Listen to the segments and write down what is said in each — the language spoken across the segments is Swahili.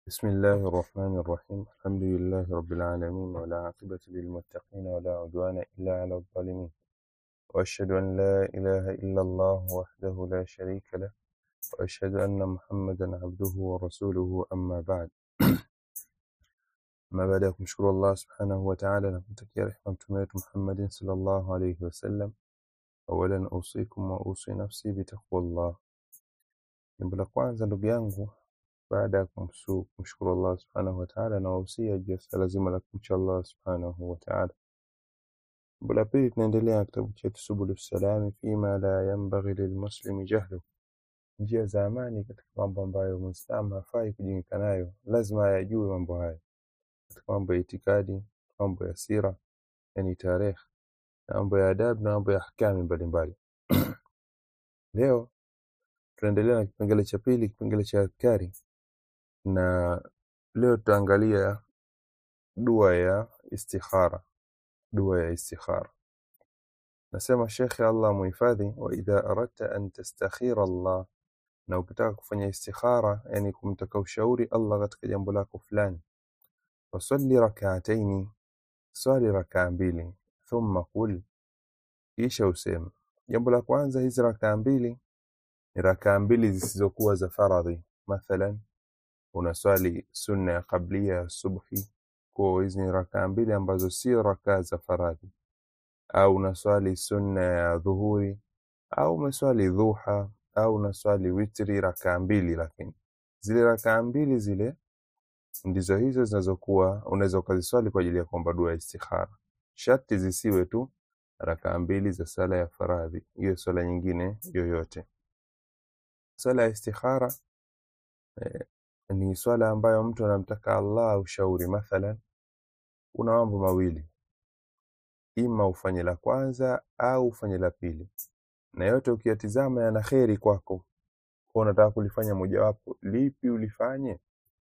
بسم الله الرحمن الرحيم الحمد لله رب العالمين ولا عاقبة للمتقين ولا عدوان إلا على الظالمين وأشهد أن لا إله إلا الله وحده لا شريك له وأشهد أن محمدا عبده ورسوله أما بعد ما بعد kumshukuru Allah subhanahu wa ta'ala na kumtakia rehema mtume wetu Muhammadin sallallahu alayhi wasallam awalan usikum wa usi nafsi bitaqwallah jambo la kwanza ndugu yangu baada ya kumsu- kumshukuru Allah subhanahu wa ta'ala na wahusia juu ya swala zima la kumcha Allah subhanahu wa ta'ala jambo la pili tunaendelea na kitabu chetu subulu salami fima la yanbaghi lilmuslimi jahlu njia za amani katika mambo ambayo muislamu hafai kujinika nayo lazima ayajue mambo haya katika mambo ya itikadi mambo ya sira yani tarehe na mambo ya adabu na mambo ya ahkami mbalimbali leo tunaendelea na kipengele cha pili kipengele cha adhkari na leo tutaangalia dua ya istikhara dua ya istikhara nasema shekhe allah muhifadhi wa idha aradta an tastakhira allah na ukitaka kufanya istikhara yani kumtaka ushauri allah katika jambo lako fulani fasalli rakaataini swali rakaa mbili thumma qul kisha useme jambo la kwanza hizi rakaa mbili ni rakaa mbili zisizokuwa za faradhi mathalan unaswali sunna ya qablia ya subhi kwa hizi ni rakaa mbili ambazo sio rakaa za faradhi au unaswali sunna ya dhuhuri au umeswali dhuha au unaswali witri rakaa mbili lakini zile rakaa mbili zile ndizo hizo zinazokuwa unaweza ukaziswali kwa ajili ya kuomba dua ya istikhara sharti zisiwe tu rakaa mbili za sala ya faradhi hiyo swala nyingine yoyote swala ya istikhara eh, ni swala ambayo mtu anamtaka Allah ushauri mathalan una mambo mawili ima ufanye la kwanza au ufanye la pili na yote ukiyatizama yana kheri kwako kwa unataka kulifanya mojawapo lipi ulifanye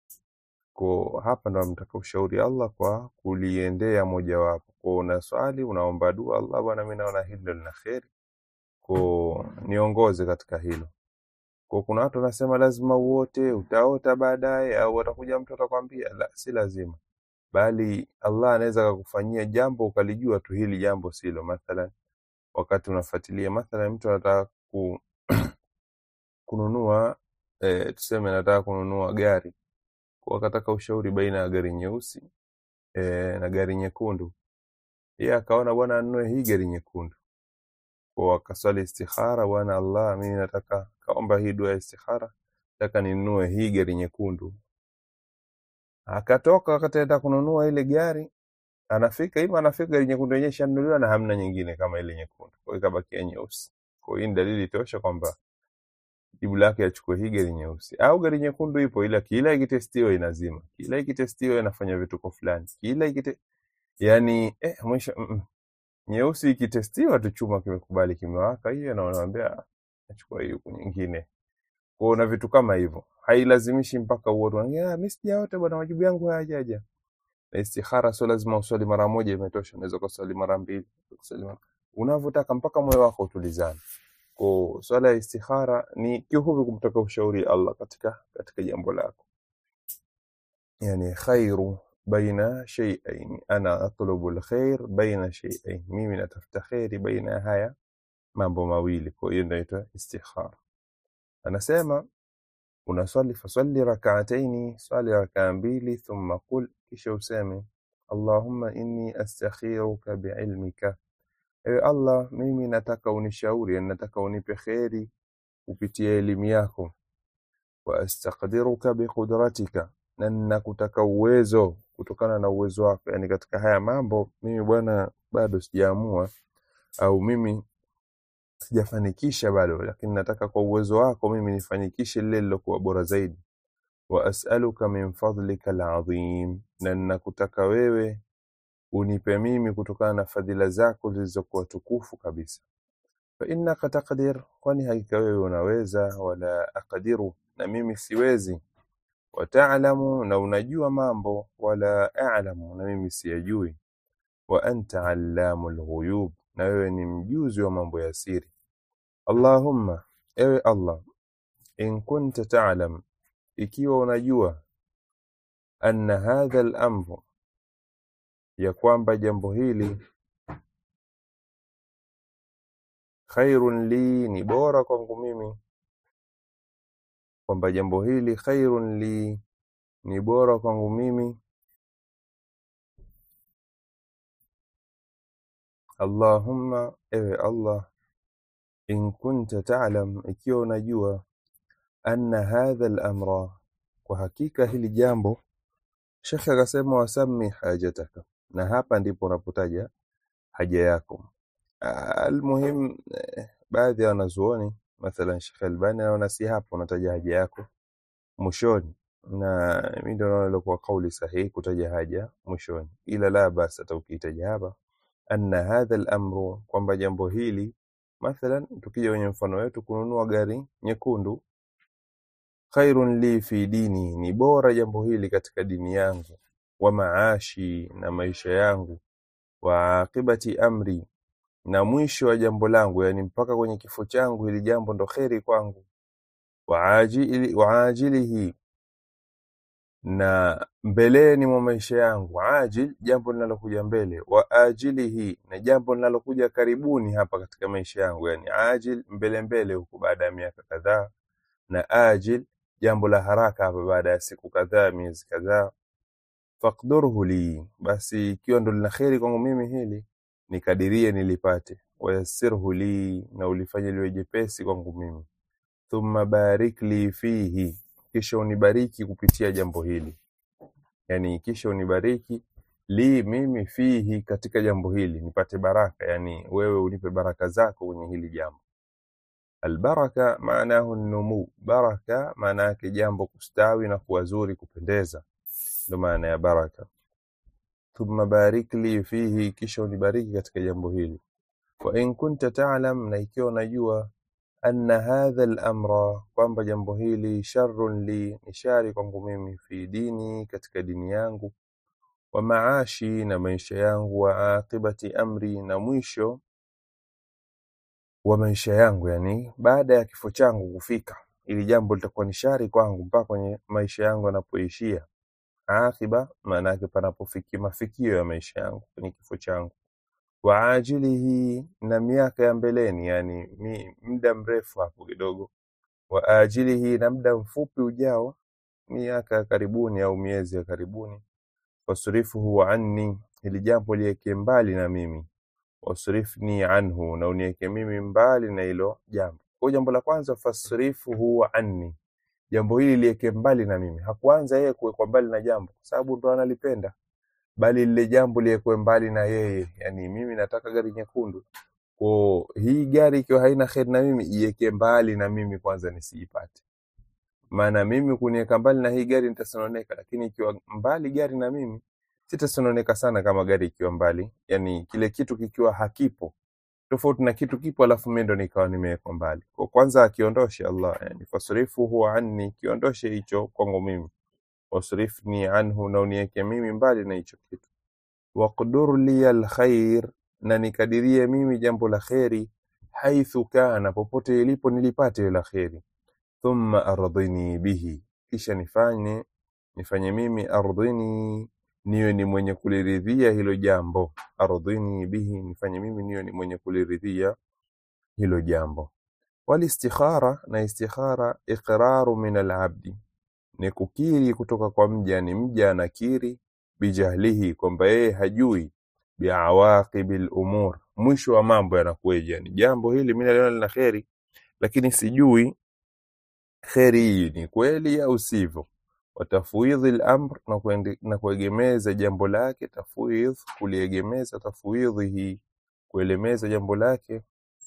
kwa hapa ndo namtaka ushauri Allah kwa kuliendea mojawapo kwa una swali unaomba dua Allah bwana mimi naona hilo lina kheri kwa niongoze katika hilo kwa kuna watu wanasema lazima uote utaota baadaye au atakuja mtu atakwambia la si lazima bali Allah anaweza akakufanyia jambo ukalijua tu hili jambo silo mathalan wakati unafuatilia mathalan mtu anataka ku, kununua e, tuseme anataka kununua gari kwa akataka ushauri baina ya gari nyeusi e, na gari nyekundu yeye akaona bwana anunue hii gari nyekundu kwa akaswali istikhara bwana Allah mimi nataka kaomba hii dua ya istikhara nataka ninunue hii gari nyekundu akatoka akataenda kununua ile gari anafika ima anafika gari nyekundu yenyewe ishanunuliwa na hamna nyingine kama ile nyekundu kwa hiyo ikabakia nyeusi kwa hiyo hii ni dalili tosha kwamba jibu lake achukue hii gari nyeusi au gari nyekundu ipo ila kila ikitestiwa inazima kila ikitestiwa inafanya vituko fulani kila ikite yani eh, mwisho mm, mm. nyeusi ikitestiwa tu chuma kimekubali kimewaka hiyo na unamwambia achukua hii huku nyingine kwa na vitu kama hivyo hailazimishi mpaka uote unaambia, "Ah, mimi sijaota bwana majibu yangu hayajaja na istikhara sio lazima uswali mara moja imetosha unaweza kuswali mara mbili kuswali mara unavyotaka mpaka moyo wako utulizane kwa swala ya istikhara ni kiufupi kumtaka ushauri Allah katika katika jambo lako yani khairu baina shay'ain ana atlubu alkhair baina shay'ain mimi natafuta khairi baina ya haya mambo mawili kwa hiyo inaitwa istikhara anasema unaswali faswali rak'ataini swali rakaa mbili thumma qul kisha useme allahumma inni astakhiruka biilmika ewe allah mimi nataka unishauri yani nataka unipe kheri kupitia elimu yako wa astaqdiruka biqudratika na ninakutaka uwezo kutokana na uwezo wako yani katika haya mambo mimi bwana bado sijaamua au mimi sijafanikisha bado lakini nataka kwa uwezo wako mimi nifanikishe lile lilokuwa bora zaidi wa as'aluka min fadlika alazim na ninakutaka wewe unipe mimi kutokana na fadhila zako zilizokuwa tukufu kabisa fa innaka taqdir kwani hakika wewe unaweza wala aqdiru na mimi siwezi wa ta'lamu na unajua mambo wala a'lamu na mimi siyajui wa anta allamul ghuyub na wewe ni mjuzi wa mambo ya siri Allahumma ewe Allah in kunta ta'lam ikiwa unajua anna hadha al-amru ya kwamba jambo hili khairun li ni bora kwangu mimi kwamba jambo hili khairun li ni bora kwangu mimi Allahumma ewe Allah in kunta ta'lam ikiwa unajua anna hadha al-amra kwa hakika hili jambo Shekhe akasema wasami hajataka na hapa ndipo unapotaja haja yako almuhim eh, baadhi ya wanazuoni mathalan Sheikh Albani anaona si hapo unataja haja yako mwishoni na mimi ndio naona ilikuwa kauli sahihi kutaja haja mwishoni ila la basi hata ukiitaja hapa anna hadha al-amru kwamba jambo hili mathalan tukija kwenye mfano wetu kununua gari nyekundu khairun li fi dini ni bora jambo hili katika dini yangu wa maashi na maisha yangu wa aqibati amri na mwisho wa jambo langu yani mpaka kwenye kifo changu hili jambo ndo kheri kwangu wa ajili wa ajilihi na mbeleni mwa maisha yangu ajil jambo linalokuja mbele wa ajilihi na jambo linalokuja karibuni hapa katika maisha yangu yani ajil mbele mbele huko baada ya miaka kadhaa na ajil jambo la haraka hapa baada ya siku kadhaa miezi kadhaa faqdurhu li basi ikiwa ndo lina kheri kwangu mimi hili nikadirie nilipate wayassirhu li na ulifanye liwe jepesi kwangu mimi thumma barik li fihi kisha unibariki kupitia jambo hili yani kisha unibariki li mimi fihi katika jambo hili nipate baraka yani wewe unipe baraka zako kwenye hili jambo albaraka maanahu numu baraka maana yake jambo kustawi na kuwa zuri kupendeza ndio maana ya baraka thumma barik li fihi kisha unibariki katika jambo hili wa in kunta ta'lam na ikiwa unajua anna hadha al-amra kwamba jambo hili sharrun li ni shari kwangu mimi fi dini katika dini yangu wa maashi na maisha yangu wa aqibati amri na mwisho wa maisha yangu yani baada ya kifo changu kufika ili jambo litakuwa ni shari kwangu mpaka kwenye maisha yangu yanapoishia akiba maana yake panapofikia mafikio ya maisha yangu kwenye kifo changu wa ajilihi na miaka ya mbeleni yani mi, muda mrefu hapo kidogo wa ajilihi na muda mfupi ujao miaka ya karibuni au miezi ya karibuni wasrifuhu anni ili jambo liweke mbali na mimi wasrifni anhu na uniweke mimi mbali na hilo jambo kwa jambo la kwanza fasrifuhu anni jambo hili liweke mbali na mimi hakuanza yeye kuwekwa mbali na jambo kwa sababu ndo analipenda bali lile jambo liwekwe mbali na yeye yani mimi nataka gari nyekundu kwa hii gari ikiwa haina kheri na mimi iweke mbali na mimi kwanza nisiipate maana mimi kuniweka mbali na hii gari nitasononeka lakini ikiwa mbali gari na mimi sitasononeka sana kama gari ikiwa mbali yani kile kitu kikiwa hakipo tofauti na kitu kipo alafu mimi ndo nikawa nimewekwa mbali kwa kwanza akiondoshe Allah yani fasrifu huwa anni kiondoshe hicho kwangu mimi wasrifni anhu na uniweke mimi mbali na hicho kitu waqdur li alkhair na nikadirie mimi jambo la kheri haithu kana popote ilipo nilipate la kheri thumma ardhini bihi kisha nifanye nifanye mimi ardhini niwe ni mwenye kuliridhia hilo jambo ardhini bihi nifanye mimi niwe ni mwenye kuliridhia hilo jambo walistikhara na istikhara iqraru min alabdi ni kukiri kutoka kwa mja ni mja anakiri bijahlihi kwamba yeye hajui biawaqibil umur mwisho wa mambo yanakueje yani jambo hili mimi naliona lina kheri lakini sijui kheri hii ni kweli au sivyo watafwidhi al-amr na kuende- na kuegemeza jambo lake tafwidh kuliegemeza tafwidhihi kuelemeza jambo lake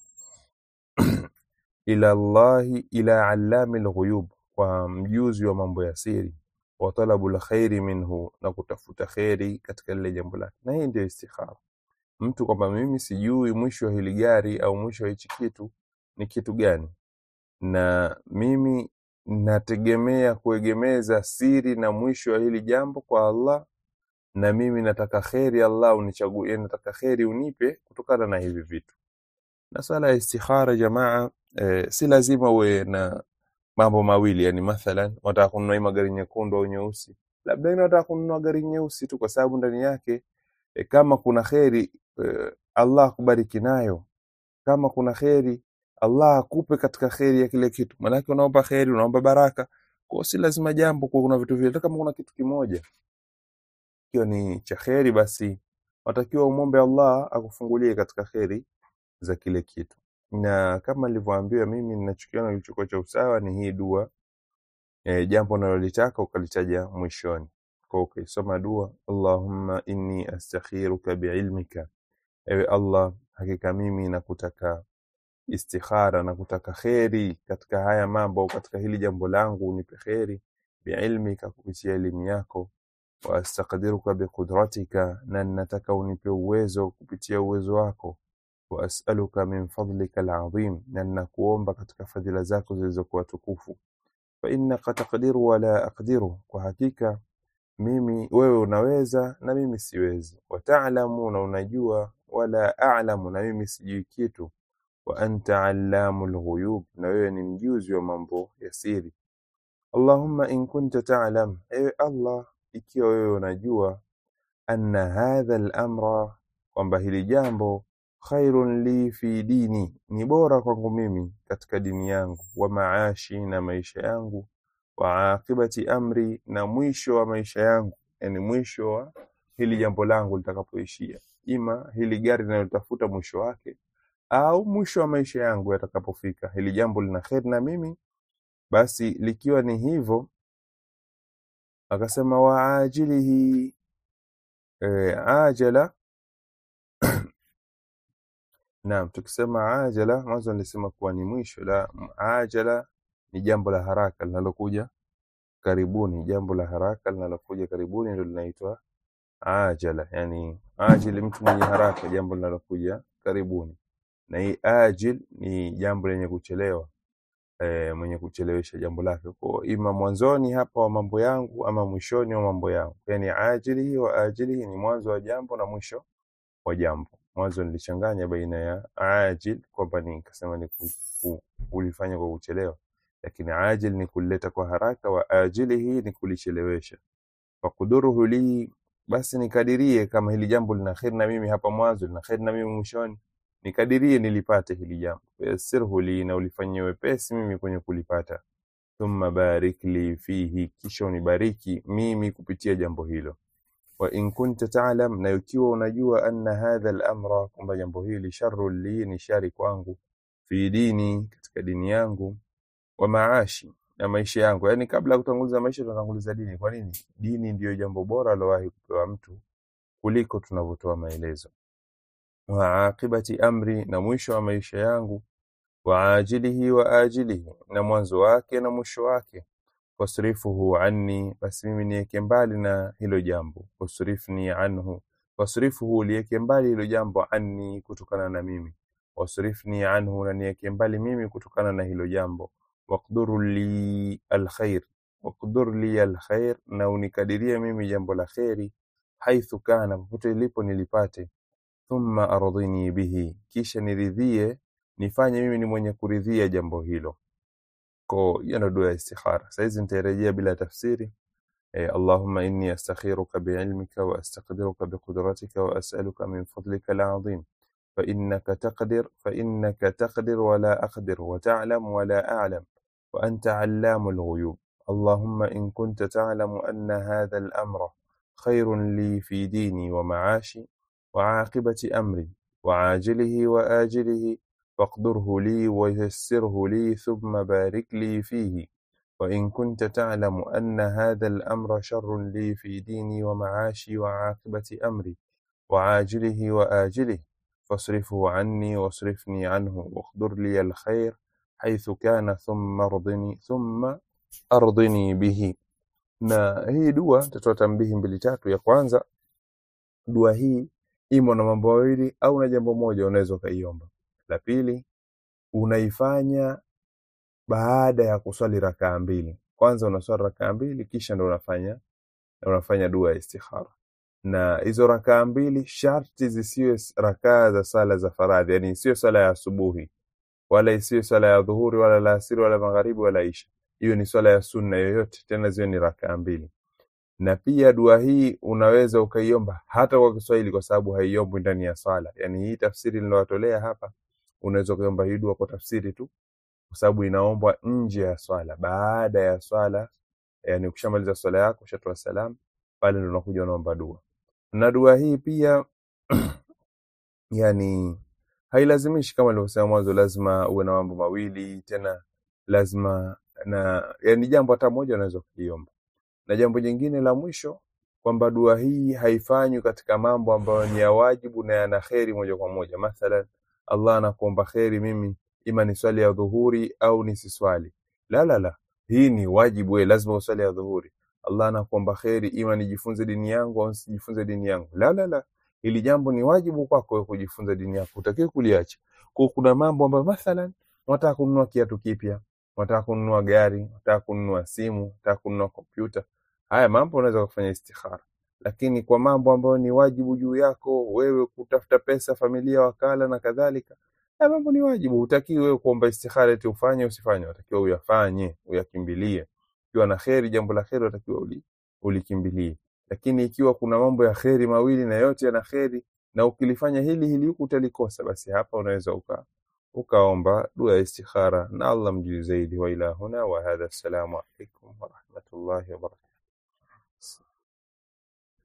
ila Allahi ila allami al-ghuyub kwa mjuzi wa mambo ya siri wa talabu al-khairi minhu na kutafuta kheri katika lile jambo lake na hii ndio istikhara mtu kwamba mimi sijui mwisho wa hili gari au mwisho wa hichi kitu ni kitu gani na mimi nategemea kuegemeza siri na mwisho wa hili jambo kwa Allah na mimi nataka kheri Allah unichagulie nataka kheri unipe kutokana na hivi vitu na sala ya istikhara jamaa eh, si lazima uwe na mambo mawili yani mathalan wataka kununua hii magari nyekundu au nyeusi labda wengine wanataka kununua gari nyeusi tu kwa sababu ndani yake e, kama kuna kheri e, Allah akubariki nayo kama kuna kheri Allah akupe katika kheri ya kile kitu maanake unaomba kheri unaomba baraka kwa si lazima jambo kwa kuna vitu vile hata kama kuna kitu kimoja ikiwa ni cha kheri basi watakiwa umwombe Allah akufungulie katika kheri za kile kitu na kama nilivyoambiwa mimi ninachokiona kilichokuwa cha usawa ni hii dua e, jambo unalolitaka ukalitaja mwishoni kwa ukisoma dua Allahumma inni astakhiruka biilmika ewe Allah hakika mimi nakutaka istikhara na kutaka kheri katika haya mambo katika hili jambo langu unipe kheri biilmika kupitia elimu yako wa astaqdiruka biqudratika na nataka unipe uwezo kupitia uwezo wako wa as'aluka min fadlika alazim na nakuomba katika fadhila zako zilizokuwa tukufu fa innaka taqdiru wala aqdiru kwa hakika mimi wewe unaweza na mimi siwezi wa ta'lamu na unajua wala a'lamu na mimi sijui kitu wa anta allamul ghuyub na wewe ni mjuzi wa mambo ya siri Allahumma in kunta ta'lam ewe Allah ikiwa wewe unajua anna hadha al-amra kwamba hili jambo khairun li fi dini ni bora kwangu mimi katika dini yangu wa maashi na maisha yangu wa aqibati amri na mwisho wa maisha yangu yani mwisho wa hili jambo langu litakapoishia ima hili gari linalotafuta mwisho wake au mwisho wa maisha yangu yatakapofika hili jambo lina kheri na mimi basi likiwa ni hivyo akasema wa ajilihi e, ajala naam tukisema ajala mwanzo nilisema kuwa ni mwisho la ajala ni jambo la haraka linalokuja karibuni jambo la haraka linalokuja karibuni ndio linaitwa ajala yani ajili mtu mwenye haraka jambo linalokuja karibuni na hii ajil ni jambo lenye kuchelewa e, mwenye kuchelewesha jambo lake kwa ima mwanzoni hapa wa mambo yangu ama mwishoni wa mambo yangu yani ajili wa ajili ni mwanzo wa jambo na mwisho wa jambo mwanzo nilichanganya baina ya ajil kwamba nikasema ni ku, ku, kulifanya kwa kuchelewa lakini ajil ni kulileta kwa haraka wa ajilihi ni kulichelewesha fakuduruhu li basi nikadirie kama hili jambo lina kheri na mimi hapa mwanzo lina kheri na mimi mwishoni nikadirie nilipate hili jambo yassirhu li na ulifanyie wepesi mimi kwenye kulipata thumma barik li fihi kisha unibariki mimi kupitia jambo hilo wa in kunta ta'lam na ikiwa unajua anna hadha al-amra kwamba jambo hili sharru li ni shari kwangu fi dini katika dini yangu wa maashi na maisha yangu yani kabla ya kutanguliza maisha tunatanguliza dini kwa nini dini ndiyo jambo bora alowahi kupewa mtu kuliko tunavyotoa maelezo wa aqibati amri na mwisho wa maisha yangu wa ajilihi wa ajilihi na mwanzo wake na mwisho wake wasrifuhu anni basi mimi niweke mbali na hilo jambo wasrifni anhu wasrifuhu liweke mbali hilo jambo anni kutokana na mimi wasrifni anhu na niweke mbali mimi kutokana na hilo jambo waqdur li alkhair waqdur li alkhair na unikadirie mimi jambo la kheri haithu kana popote lilipo nilipate thumma ardhini bihi kisha niridhie nifanye mimi ni mwenye kuridhia jambo hilo ko hiyo ndo dua ya istikhara saizi nitairejea bila tafsiri eh, allahumma inni astakhiruka biilmika wa astaqdiruka biqudratika wa as'aluka min fadlika alazim فإنك تقدر فإنك تقدر ولا أقدر وتعلم ولا أعلم وأنت علام الغيوب اللهم إن كنت تعلم أن هذا الأمر خير لي في ديني ومعاشي وعاقبة أمري وعاجله وآجله فاقدره لي ويسره لي ثم بارك لي فيه وإن كنت تعلم أن هذا الأمر شر لي في ديني ومعاشي وعاقبة أمري وعاجله وآجله فاصرفه عني واصرفني عنه واقدر لي الخير حيث كان ثم ارضني ثم ardhini bihi na hii dua tatoa tambihi mbili tatu ya kwanza dua hii imo na mambo mawili au na jambo moja unaweza ukaiomba la pili unaifanya baada ya kuswali rakaa mbili kwanza unaswali rakaa mbili kisha ndo unafanya unafanya dua ya istikhara na hizo rakaa mbili sharti zisiwe rakaa za sala za faradhi yani isiyo sala ya asubuhi wala isiyo sala ya dhuhuri wala la asiri wala magharibi wala isha hiyo ni swala ya sunna yoyote tena ziwe ni rakaa mbili na pia dua hii unaweza ukaiomba hata kwa Kiswahili kwa sababu haiombwi ndani ya swala. Yani hii tafsiri nilowatolea hapa, unaweza ukaiomba hii dua kwa tafsiri tu, kwa sababu inaombwa nje ya swala, baada ya swala. Yani ukishamaliza swala yako, ushatoa salamu, pale ndo unakuja unaomba dua. Na dua hii pia yani hailazimishi kama nilivyosema mwanzo, lazima uwe na mambo mawili tena, lazima na yani jambo hata moja unaweza kuliomba na jambo jingine la mwisho kwamba dua hii haifanywi katika mambo ambayo ni ya wajibu na yana kheri moja kwa moja. Mathalan, Allah anakuomba kheri mimi ima ni swali ya dhuhuri au nisiswali. La, la, la, hii ni wajibu, wewe lazima uswali ya dhuhuri. Allah anakuomba kheri ima nijifunze dini yangu au nisijifunze dini yangu. La, la, la, hili jambo ni wajibu kwako wewe kujifunza dini yako, utakiwe kuliacha. Kwa kuna mambo ambayo mathalan, unataka kununua kiatu kipya, unataka kununua gari, unataka kununua simu, unataka kununua kompyuta haya mambo unaweza kufanya istikhara, lakini kwa mambo ambayo ni wajibu juu yako wewe, kutafuta pesa, familia, wakala na kadhalika, haya mambo ni wajibu. Hutakiwi wewe kuomba istikhara eti ufanye usifanye, unatakiwa uyafanye, uyakimbilie. Ikiwa na kheri, jambo la kheri, unatakiwa uli, ulikimbilie. Lakini ikiwa kuna mambo ya kheri mawili na yote yana kheri, na ukilifanya hili hili huku utalikosa, basi hapa unaweza uka ukaomba dua ya istikhara, na Allah mjui zaidi. Wa ila huna wa hadha, assalamu alaikum wa rahmatullahi wa barakatuh.